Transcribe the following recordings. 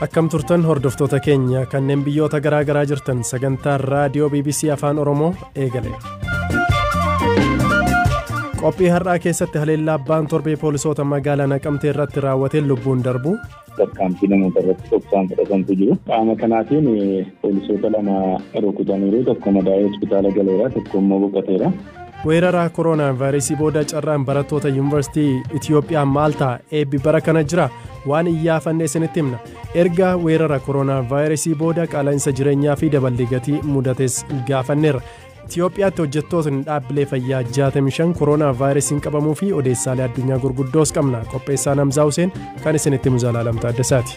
akkam turtan hordoftoota keenya kanneen biyyoota garaa garaa jirtan sagantaan raadiyoo bbc afaan oromoo eegale qophii har'aa keessatti haleellaa abbaan torbee poolisoota magaalaa naqamtee irratti raawwateen lubbuun darbu tarkaanfii namoota irratti dhoksaan fudhatantu jiru qaama kanaatiin poolisoota lama rukutaniiru tokko madaa'ee hospitaala galeera tokko immoo boqoteera. weeraraa kooroonaa vaayirasii booda carraan barattoota yuunivarsiitii itiyoophiyaa maal ta'a eebbi bara kana jira waan iyyaafannee isinitti himna erga weerara kooroonaa vaayirasii booda qaala'insa jireenyaa fi dabalii gatii mudates gaafanneerra itiyoophiyaatti hojjettootni dhaabbilee fayyaa 65 kooroonaa vaayirasiin qabamuu fi odeessaalee addunyaa gurguddoos qabna qopheessaan hamzaa huseen kan isinitti muzaalaalamta addasaati.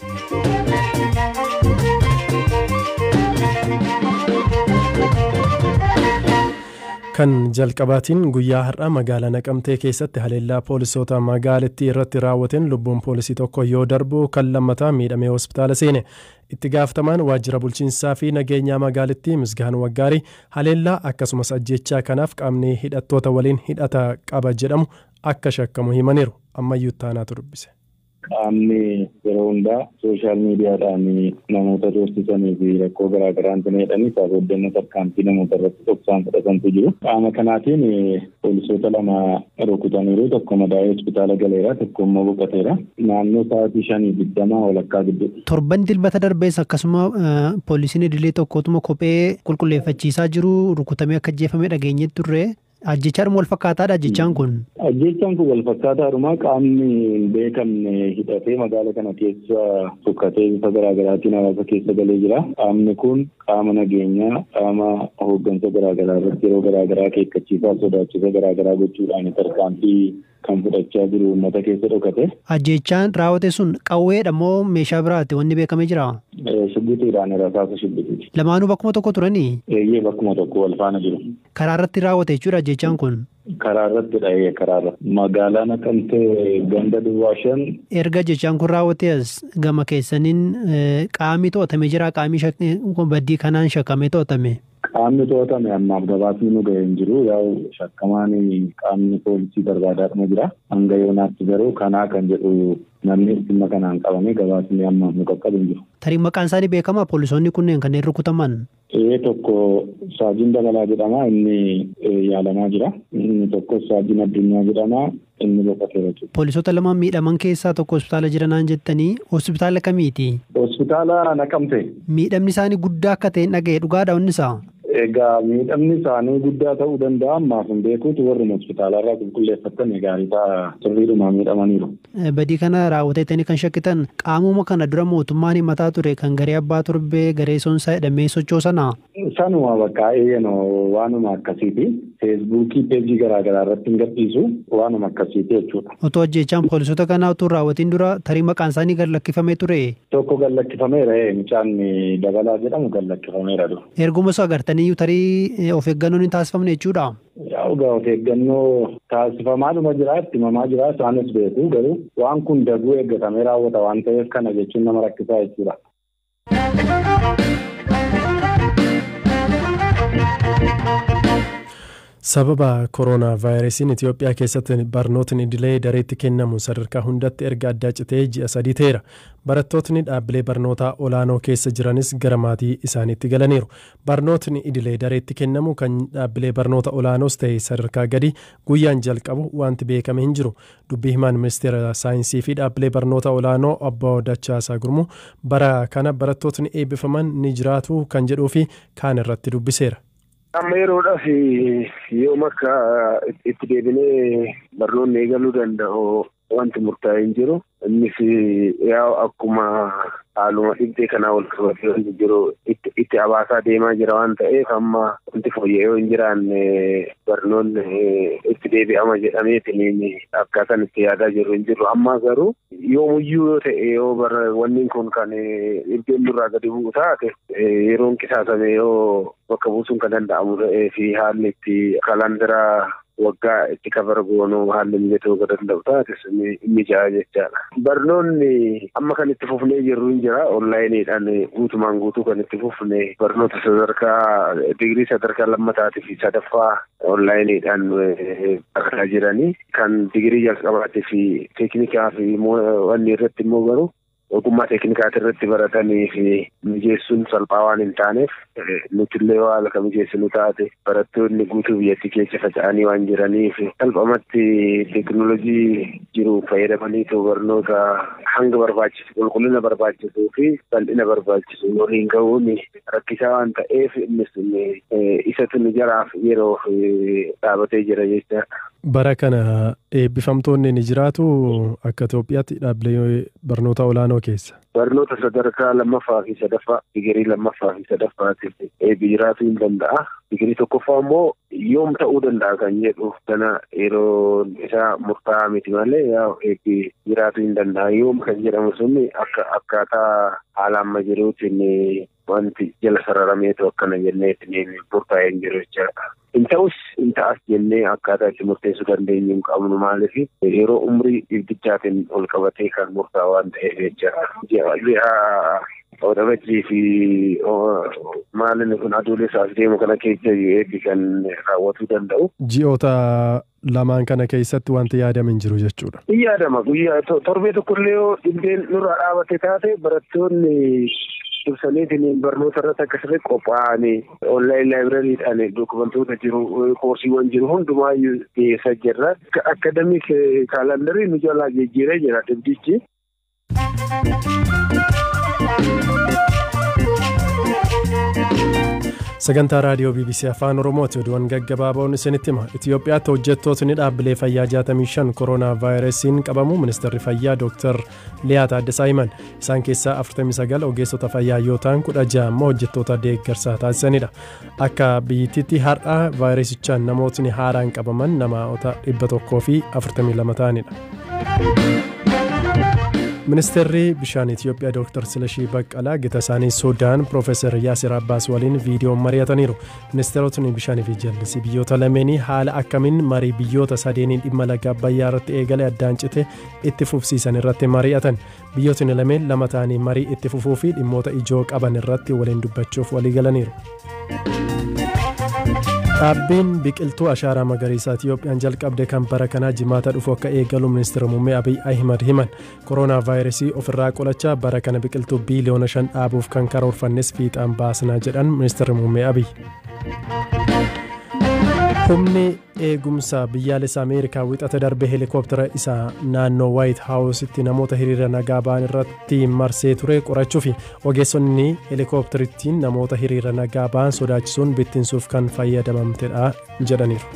kan jalqabaatiin guyyaa har'aa magaalaa naqamtee keessatti haleellaa poolisoota magaalattii irratti raawwateen lubbuun poolisii tokko yoo darbu kan lammataa miidhamee hospitaala seene itti gaafatamaan waajjira bulchiinsaa fi nageenyaa magaalattii misgaan waggaarii haleellaa akkasumas ajjechaa kanaaf qaamni hidhattoota waliin hidhata qaba jedhamu akka shakkamu himaniiru ammayyuu taanaatu dubbise. qaamni yeroo hundaa sooshaal miidiyaadhaan namoota doorsisanii fi rakkoo garaa garaan jedhanii sababoota tarkaanfii namoota irratti dhoksaan fudhatantu jiru. Qaama kanaatiin poolisoota lama rukutaniiru tokko madaa'ee hospitaala galeera tokko immoo boqoteera. Naannoo sa'aatii shanii digdamaa walakkaa gidduu. Torban dilbata darbees akkasuma poolisiin idilee tokkotuma kophee qulqulleeffachiisaa jiru rukutamee akka ajjeefame dhageenye turre. Ajjechaadhuma wal fakkaataadha ajjechaan kun. Ajjechaan kun wal fakkaataadhuma qaamni hin beekamne hidhatee magaala kana keessa tukkatee bifa garaagaraatiin hawaasa keessa galee jira. Qaamni kun qaama nageenyaa qaama hooggansa garaagaraa irratti yeroo garaagaraa akeekkachiisaa sodaachisa garaagaraa gochuudhaan tarkaanfii kan fudhachaa jiru uummata keessa dhokate. Ajjechaan raawwate sun qawweedha moo meeshaa biraati wanni beekamee jira? Shibbitiidhaan rasaasa shibbitiiti. Lamaanuu bakkuma tokko turanii? Eeyyee bakkuma tokko wal faana jiru. Karaa irratti raawwate jechuudha ajjechaan kun? Karaa irratti dhahee karaa irratti. Magaalaa naqamtee ganda duwwaa shan. Erga ajjechaan kun raawwate as gama keessaniin qaamni to'atame jira qaamni baddii kanaan shakkamee to'atame. Qaamni to'atame ammaaf gabaasni nu ga'ee hin jiru yaa'u shakkamaan qaamni poolisii barbaadaadhuma jira. Hanga yoonaatti garuu kanaa kan jedhu namni dhimma kanaan qabame gabaasni ammaaf nu qaqqabu hin jiru. Tarii maqaan isaanii beekamaa poolisoonni kunneen kanneen rukutaman. Ee tokko Saajiin Dabalaa jedhama inni yaalamaa jira. Inni tokko Saajiin Addunyaa jedhama inni boqoteera jechuudha. Poolisoota lamaan miidhaman keessaa tokko hospitaala jiranaan jettanii hospitaala kamiiti? Hospitaala naqamte. Miidhamni isaanii guddaa akka ta'e dhaga'e dhugaadha wannisaa? Egaa miidhamni isaanii guddaa ta'uu danda'a ammaaf hin beekuutu warri hospitaala irraa qulqulleeffatan gaarii ta'a sirriidhuma miidhamaniiru. Badii kana raawwateetanii kan shakkitan qaamuma kana dura mootummaan himataa ture kan garee abbaa torbee garee soonsaa jedhamee sochoosana. Sanuma bakka eeyyano waanuma akkasiiti. Feesbuukii peejii garaagaraa irratti hin gadhiisu waanuma akkasiiti jechuudha. Otoo ajjechaan poolisoota kanaa utuu raawwatiin dura tarii maqaan isaanii gad lakkifamee ture. Tokko gad lakkifameera mucaan dabalaa jedhamu gad lakkifameera dura. Erguma osoo agartanii tarii of eeggannoon hin taasifamne jechuudha. Yaa egaa of eeggannoo taasifamaadhuma jira itti himamaa jira isaanis beeku garuu waan kun daguu eeggatamee raawwata waan ta'eef kana jechuun nama rakkisaa jechuudha. sababa kooroonaa vaayirasiin itiyoophiyaa keessatti barnootni idilee dareetti kennamu sadarkaa hundatti erga addaa citee ji'a sadii ta'eera barattootni dhaabbilee barnootaa olaanoo keessa jiranis gara maatii isaaniitti galaniiru barnootni idilee dareetti kennamu kan dhaabbilee barnoota olaanoos ta'e sadarkaa gadi guyyaan jalqabu wanti beekame hin jiru dubbii himaan ministeera saayinsii fi dhaabbilee barnoota olaanoo obbo Dachaasaa Gurmuu bara kana barattootni eebbifaman ni jiraatu kan jedhuu fi kaan irratti dubbiseera. amma yeroodhaaf yoom akka itti deebinee barnoonni eegaluu danda'u wanti murtaa'e hin jiru innis yaa akkuma haaluma dhibdee kanaa wal qabatee wanti jiru itti abaasaa deemaa jira waan ta'eef amma wanti fooyya'ee hin jiraanne barnoonni itti deebi'ama jedhameetiin akkaataan itti yaadaa jiru hin jiru amma garuu yoomuyyuu yoo ta'e yoo wanni kun kan dhibdeen nurraa gadi bu'u taate yeroon qisaasame yoo bakka buusuun kan danda'amu ta'ee fi haalli itti kalandaraa waggaa itti kabara goonuu haalli mijatoo kan danda'u taates inni ja'a jechaadha. Barnoonni amma kan itti fufnee jirru hin jira onlaayiniidhaan guutumaan guutuu kan itti fufne barnoota sadarkaa digirii sadarkaa lammataatii fi sadaffaa onlaayiniidhaan barataa jiranii kan digirii jalqabaatii fi teeknikaa fi wanni irratti immoo garuu ogummaa teeknikaati irratti baratanii fi mijeessuun salphaa waan hin taaneef nutillee haala ka mijeessinu taate barattoonni guutuu biyyattii keessa faca'anii waan jiraniif salphumatti teeknoolojii jiru fayyadamanii barnoota hanga barbaachisu qulqullina barbaachisuu fi bal'ina barbaachisu waliin gahuun rakkisaa waan ta'eef innis isatu nu jaraaf yeroo dhaabatee jira jecha. Bara kana eebbifamtoonni ni jiraatu akka Itoophiyaatti dhaabbilee barnoota olaanoo keessa. Barnoota sadarkaa lammaffaa fi sadaffaa digirii lammaffaa fi sadaffaatiif eebbi jiraatuu hin danda'a. Digirii tokkoffaa immoo yoom ta'uu danda'a kan jedhu kana yeroo isaa murtaa'aa miti malee yaa eebbi jiraatuu hin danda'a. Yoom kan jedhamu sun akka akkaataa haala amma jiruutiin wanti jala sararameetu akkana jenneetiin murtaa'ee hin jiru jechaadha. Hin ta'us hin ta'as jennee akkaataa itti murteessuu dandeenyu hin qabnu maaliif yeroo umrii dhibdichaatiin ol qabatee kan murtaa'u waan ta'eef jechaadha. Odabajjii fi maalin kun aduulessaas deemu kana keessa eebbi kan raawwatuu danda'u. Ji'oota lamaan kana keessatti wanti yaadame hin jiru jechuudha. Hin yaadama guyyaa torbee tokkollee yoo dhibdeen nurraa dhaabate taate barattoonni dursaniitiin barnoota irratti akkasumas qophaa'anii onlaayin laayibirariidhaan dokumentoota jiru koorsiiwwan jiru hundumaayyuu dhiyeessaa jirra. Akademik kaalandarii nu jalaa jijjiiree jira dhibdichi. sagantaa raadiyoo bbc afaan oromooti oduuwwan gaggabaaboon isinitti hima itiyoophiyaatti hojjettootni dhaabbilee fayyaa 65 kooroonaa vaayirasiin qabamu ministeerri fayyaa dooktar liyaa taaddasaa himan isaan keessaa 49 ogeessota fayyaa yoo ta'an 16 immoo hojjettoota deeggarsaa taasisanidha akka biyyittiitti har'a vaayirasichaan namootni haaraan qabaman namoota 142 ta'anidha. ministeerri bishaan itiyoophiyaa dooktar silashii baqqalaa gita isaanii suudaan piroofeesar yaasir abbaas waliin viidiyoon mari'ataniiru ministeerotni bishaanii fi jallisii biyyoota lameenii haala akkamiin marii biyyoota sadeenii dhimma laga abbayyaa irratti eegale addaan cite itti fufsiisan irratti mari'atan biyyootni lameen lama ta'anii marii itti fufuu fi dhimmoota ijoo qaban irratti waliin dubbachuuf waliigalaniiru. dhaabbiin biqiltuu ashaaraa magariisaa itiyoophiyaan jalqabde kan bara kanaa jimaata dhufu akka eegalu ministeera muummee abiy ahimad himan kooroonaa vaayirasii ofirraa qolachaa bara kana biqiltuu biiliyoona shan dhaabuuf kan karoorfannes fiixaan baasnaa jedhan ministeerri muummee abiy. humni eegumsa biyyaalessa ameerikaa wixata darbe heelikooptara isaa naannoo waayit haawusitti namoota hiriira nagaa ba'an irratti marsee ture qorachuu fi ogeessonni heelikooptarittiin namoota hiriira nagaa ba'an sodaachisuun bittinsuuf kan fayyadamamtedha jedhaniiru.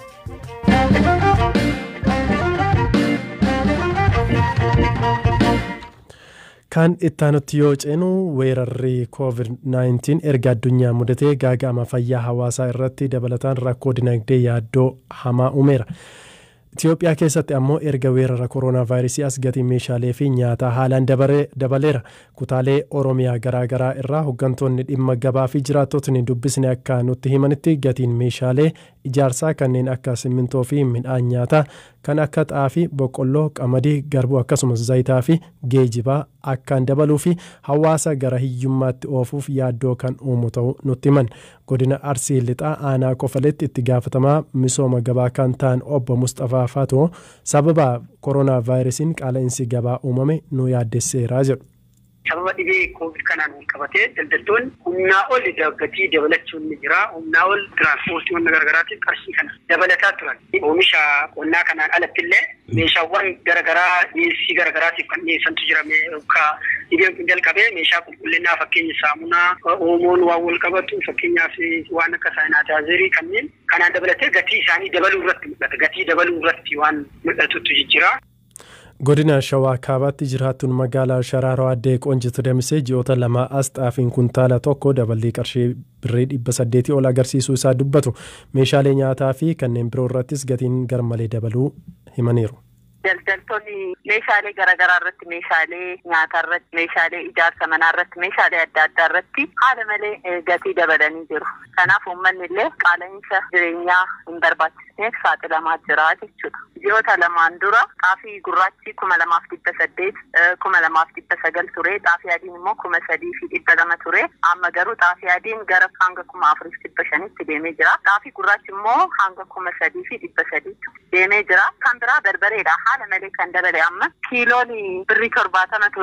kan ittaanutti yoo ceenu weerarri covid-19 erga addunyaa mudatee gaaga'ama fayyaa hawaasaa irratti dabalataan rakkoo dinagdee yaaddoo hamaa uumeera. Itoophiyaa keessatti ammoo erga weerara kooroonaa vaayirasii as gatii meeshaalee fi nyaataa haalaan dabaleera. Kutaalee Oromiyaa garaagaraa irraa hooggantoonni dhimma gabaa fi jiraattotni dubbisne akka nutti himanitti gatiin meeshaalee ijaarsaa kanneen akka simmintoo fi midhaan nyaataa kan akka xaafii, boqqolloo, qamadii, garbuu akkasumas zayitaa fi geejibaa akkaan dabaluu fi hawaasa gara hiyyummaatti oofuuf yaaddoo kan uumu ta'uu nutti himan. Godina Arsii Lixaa aanaa Kofaletti itti gaafatamaa misooma gabaa kan ta'an obbo Mustafaa Fatoo sababa kooroonaa vaayirasiin qaala'insi gabaa uumame nu yaaddesseera jedhu. sababa dhibee koovid kanaan wal qabatee daldaltoonni humnaa ol gatii dabalachuun ni jira. Humnaa ol tiraanspoortii garagaraatiif qarshii kana dabalataa turan. Oomisha qonnaa kanaan alatti illee meeshaawwan garagaraa dhiyeessii garagaraatiif kan dhiyeessantu jira. Dhibeen kun jalqabee meeshaa qulqullinnaa fakkeenya saamunaa, oomoon waan wal qabatu fakkeenyaaf waan akka saayinaataazerii kanneen kanaan dabalatee gatii isaanii dabaluu irratti mul'ata. Gatii dabaluu irratti waan mul'atutu jira. godina shawaa kaabaatti jiraattuun magaalaa sharaaroo addee qoonjitu damisee ji'oota lamaa as xaafiin kuntaala tokko daballii qarshii birrii dhibba saddeetii ol agarsiisuu isaa dubbatu meeshaalee nyaataa fi kanneen biroo irrattis gatiin garmalee dabaluu himaniiru. Daldaltoonni meeshaalee garaagaraa irratti meeshaalee nyaataa irratti meeshaalee ijaarsa manaa irratti meeshaalee adda addaa irratti haala malee gatii dabalanii jiru. Kanaaf uummanni illee qaala'insa jireenyaa hin barbaachisneef saaxilamaa jira jechuudha. Ji'oota lamaan dura xaafii gurraachi kuma lamaaf dhibba saddeet kuma lamaaf dhibba sagal ture xaafii adiin immoo kuma sadii fi dhibba lama ture amma garuu xaafii adiin gara hanga kuma afuriif dhibba shanitti deemee jira xaafii gurraachi immoo hanga kuma sadii fi dhibba sadiitti deemee jira kan biraa barbareedha haala malee kan dabale amma kiiloon birrii torbaatama ture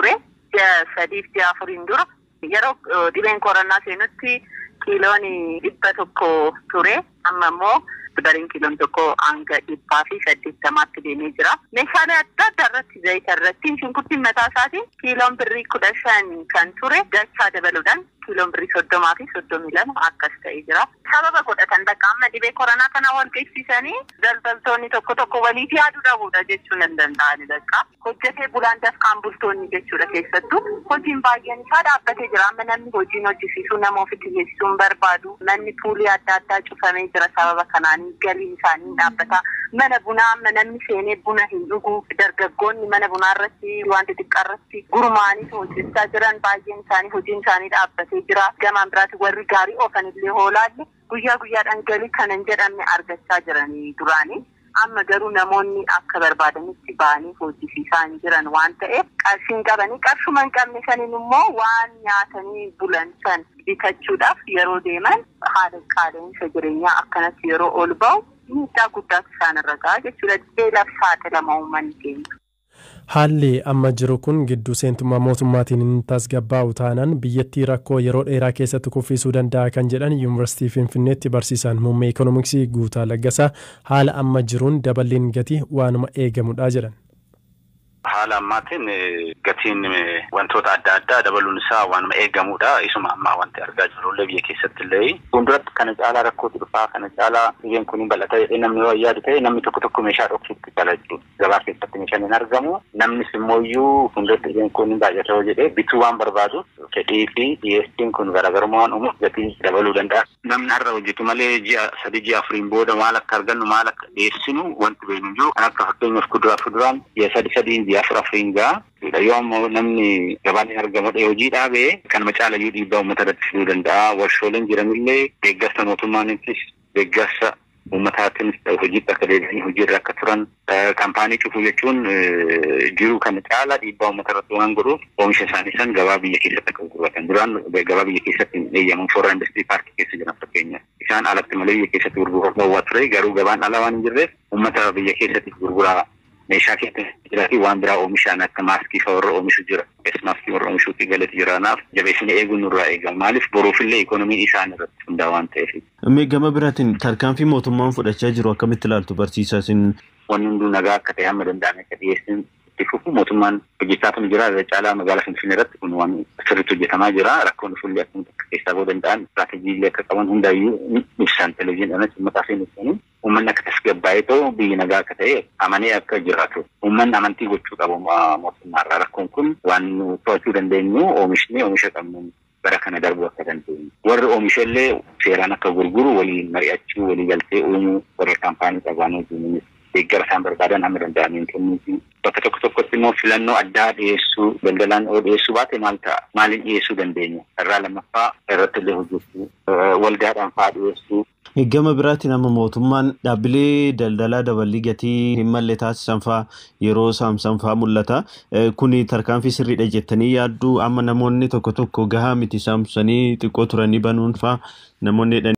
ji'a sadiif ji'a afuriin dura yeroo dhibeen koronaa seenutti kiiloon dhibba tokko ture amma immoo bariin kiiloon tokko hanga dhibbaa fi saddeettamaatti deemee jira. Meeshaalee adda addaa irratti zayita irratti shunkurtiin mataa isaatiin kiiloon birrii kudha shan kan ture dachaa dabaluudhaan kiiloon birrii soddomaa fi soddomii lama akkas ta'ee jira. Sababa godhatan bakka amma dhibee koronaa kana wal qeessisanii daldaltoonni tokko tokko waliif yaaduu dhabuudha jechuun hin danda'ani bakka. Hojjetee bulaan dafqaan bultoonni jechuudha keessattuu hojiin baay'een isaa dhaabbatee jira. Amma namni hojiin hojjisiisuu nama ofitti geessisuu hin barbaadu. Manni puulii adda addaa cufamee jira sababa kanaan galiin isaanii dhaabbata. Mana bunaa amma namni seenee buna hin dhugu. Dargaggoonni mana bunaa irratti wanti xiqqaa irratti gurmaa'anii hojjechaa jiran baay'een isaanii hojiin isaanii dhaabbatee jira. Gamaan biraatti warri gaarii oofan illee hoolaalle guyyaa guyyaadhaan galii kan hin jedhamne argachaa jiranii duraanii. Amma garuu namoonni akka barbaadanitti ba'anii hojjisiisaa hin jiran waan ta'eef qarshiin qabanii qarshuma hin qabne saniin immoo waan nyaatanii bulan san bitachuudhaaf yeroo deeman haala qaala'insa jireenyaa akkanatti yeroo ol ba'u miidhaa guddaatu isaan irra ga'a jechuudha. Beelaaf saaxilama uummanni keenya. Haalli amma jiru kun gidduu seentummaa mootummaatiin hin tasgabbaa'u taanaan biyyattii rakkoo yeroo dheeraa keessatti kuffisuu danda'a kan jedhan yuunivarsiitii Finfinneetti barsiisaan muummee ikoonomiksii Guutaa Laggasaa haala amma jiruun daballiin gatii waanuma eegamudha jedhan. Haala ammaatiin gatiin wantoota adda addaa dabaluun isaa waanuma eegamudha. Isuma ammaa wanti argaa jirrullee biyya keessatti illee. Fuulduratti kana caalaa rakkootu dhufaa kana caalaa biyyeen kun bal'ata jedhee namni yoo yaadu ta'e namni tokko tokko meeshaa dhoksuutti jala jechuudha. Gabaa keessatti meeshaan hin argamu. Namnis immoo iyyuu fuulduratti biyyeen kun baay'ata yoo jedhee bituu waan barbaadu fedhii fi dhiyeessiin kun garaagarummaa waan uumuuf gatii dabaluu danda'a. Namni har'a hojjetu malee ji'a sadii ji'a afuriin booda maal akka argannu maal akka dhiyeessinu wanti beeknu jiru. Kan akka fakkeenyaaf kuduraa fi fuduraan ji'a sadii sadii ji'a afur afuriin ga'a. Yoo ammoo namni gabaan hin argamudha hojii dhaabee kanuma caalayyuu dhiibbaa uummata irratti fiduu danda'a. Warshooleen jiranillee deeggarsa mootummaanittis deeggarsa uummataatiinis hojiitti akka deebi'anii hojiirra akka turan kaampaanii cufuu jechuun jiru kana caala dhiibbaa uummata irratti waan godhuuf oomisha isaanii san gabaa biyya keessatti akka gurguratan duraan gabaa biyya keessatti hin eeyyaman foorraa industirii paarkii keessa jiran fakkeenyaaf isaan alatti malee biyya keessatti gurguraa dhowwaa ture garuu gabaan ala waan hin jirreef uummata biyya keessatti gurguraa meeshaa keessa jiraa fi waan biraa oomishaan akka maaskii fa'aa warra oomishu jira. Maaskii warra oomishuutti galati jiraanaaf jabeessanii eeguun nurraa eegama. Maaliif boruufillee ikoonomii isaan irratti hundaa waan ta'eef. Mee gama biraatiin tarkaanfii mootummaan fudhachaa jiru akkamitti ilaaltu barsiisaa isin? Wanni hunduu nagaa akka ta'e hamma danda'ame akka dhiyeessin itti fufu mootummaan hojjechaa kan jira irra caalaa magaalaa Finfinnee irratti kun waan sirriitti hojjetamaa jira. Rakkoon dhufullee akkamitti akka keessaa ba'uu danda'an istiraatejii akka qaban hundaayyuu ibsan televezyiiniidhaan uummataa fi ibsanii uummanni akka tasgabbaa'ee ta'u biyyi nagaa akka ta'e amanee akka jiraatu uummanni amantii gochuu qabu mootummaarraa rakkoon kun waan nu to'achuu dandeenyu oomishni oomisha qabnu bara kana darbuu akka dandeenyu warri oomisha illee seeraan akka gurguru waliin mari'achuu walii galtee uumuu warra kaampaanii qabaan hojiin deeggara isaan barbaadan hamma danda'aniin kennuufi bakka tokko tokkotti immoo filannoo addaa dhiyeessuu daldalaan yoo dhiyeessuu baate maal ta'a maaliin dhiyeessuu dandeenya irraa lammaffaa irratti illee hojjechuu waldaadhaan fa'aa dhiyeessuu Gama biraatiin amma mootummaan dhaabbilee daldalaa daballii gatii hin malle taasisan fa'aa yeroo saamsan fa'aa mul'ata. Kuni tarkaanfii sirriidha jettanii yaaddu amma namoonni tokko tokko gahaa miti saamsanii xiqqoo turanii banuun fa'aa namoonni